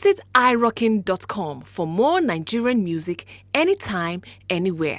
Visit irockin.com for more Nigerian music anytime, anywhere.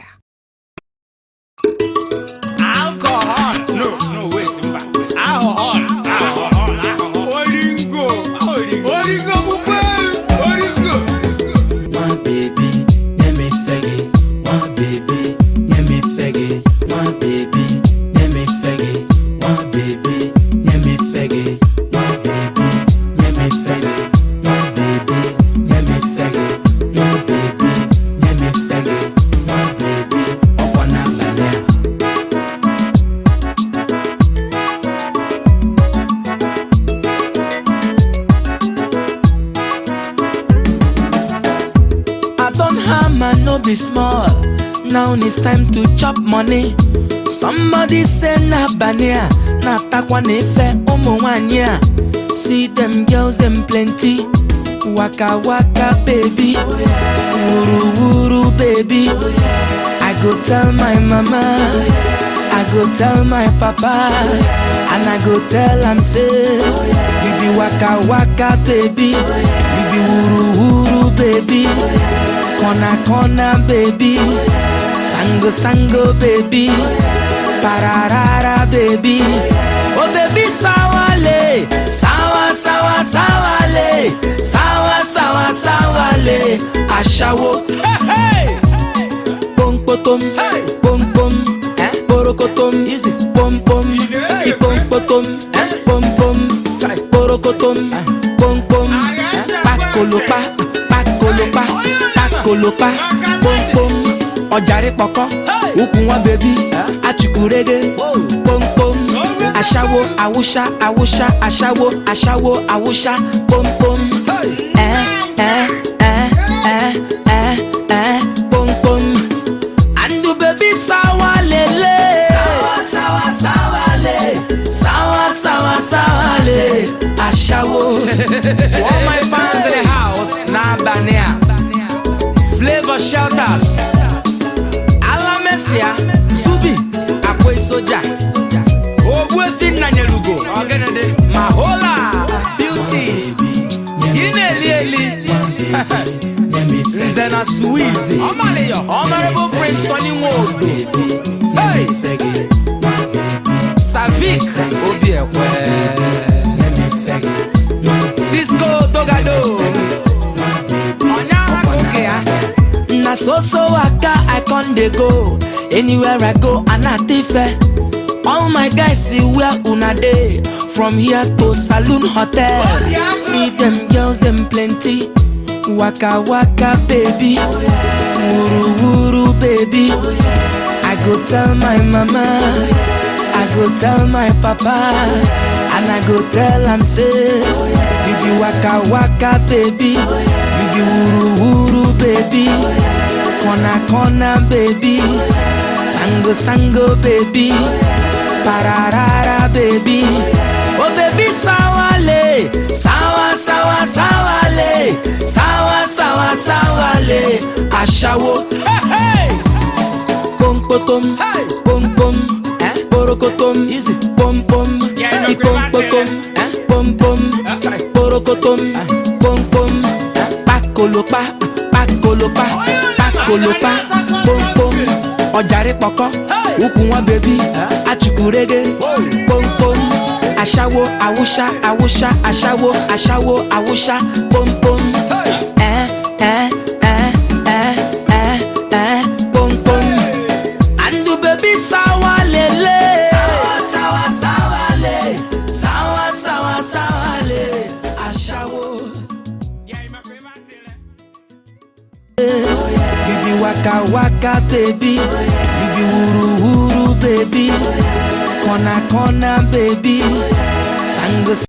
alcohol no no wait mba alcohol alcohol alcohol oringo oringo pupe oringo. One baby, let me faggy. One baby, let me faggy. One baby, let me faggy. One baby, let me faggy. One baby, let me faggy. One baby, let me faggy. One baby, let me faggy. One baby, upon a banana. I don't hammer, no be small. Now it's time to chop money. Somebody say na bania, na takwa nefe umu wanya. See them girls, them plenty. Waka waka baby, wuru wuru baby. I go tell my mama, I go tell my papa, and I go tell am say, you be waka waka baby, you be wuru wuru baby, corner corner baby, sango sango baby, pararara baby, oh baby sawale, sawa sawa sawale, sawa sawa sawale, ashawo, hey hey pom potom, pom pom, porokotom, easy, pom pom, ipom potom, pom pom, porokotom, pom pom, pakolopa, pakolopa, pakolopa, pom pom, ọjàre pọkọ, ukùn wọn bèbí, achukurege, pom pom, aṣáwo, awúṣá, awúṣá, aṣáwo, aṣáwo, awúṣá, pom pom, ẹ ẹ ẹ ẹ ẹ ẹ pom pom. Andu baby sawa lele Sawa sawa sawa le Sawa sawa sawa le Ashawo To all my fans in the house Na Bania Flavor Shelters Alamesia Subi Akwe Soja Ogwefi Nanyelugo Ogenede Mahola Beauty Ineli Eli Nze na Suizi Honorable Prince Sonny Nwodo Hey Savik Obi Ekwe Cisco Togado Onya Akoke ya Na so so waka I con dey go Anywhere I go Anatife All my guys see where una dey From here to Saloon Hotel See them girls them plenty Waka waka baby Wuru wuru baby I go tell my mama I go tell my papa And I go tell am say You be waka waka baby You be wuru wuru baby Corner corner baby Sango sango baby Pararara baby Oh baby sawale Sawa sawa sawale Sawa sawa sawale Ashawo Hey hey pom potom, pom pom, porokotom, pom pom, ipom potom, pom pom, porokotom, pom pom, pakolopa, pakolopa, pakolopa, pom pom, ọjàre pọkọ, ukùn wọn bèbí, achukurege, pom pom, aṣáwo, awúṣá, awúṣá, aṣáwo, aṣáwo, awúṣá, pom pom, ẹ ẹ ẹ ẹ ẹ ẹ pom pom. Andu baby sawa lele Sawa sawa sawa le Sawa sawa sawa le Ashawo You be waka waka baby You be wuru wuru baby Corner corner baby Sango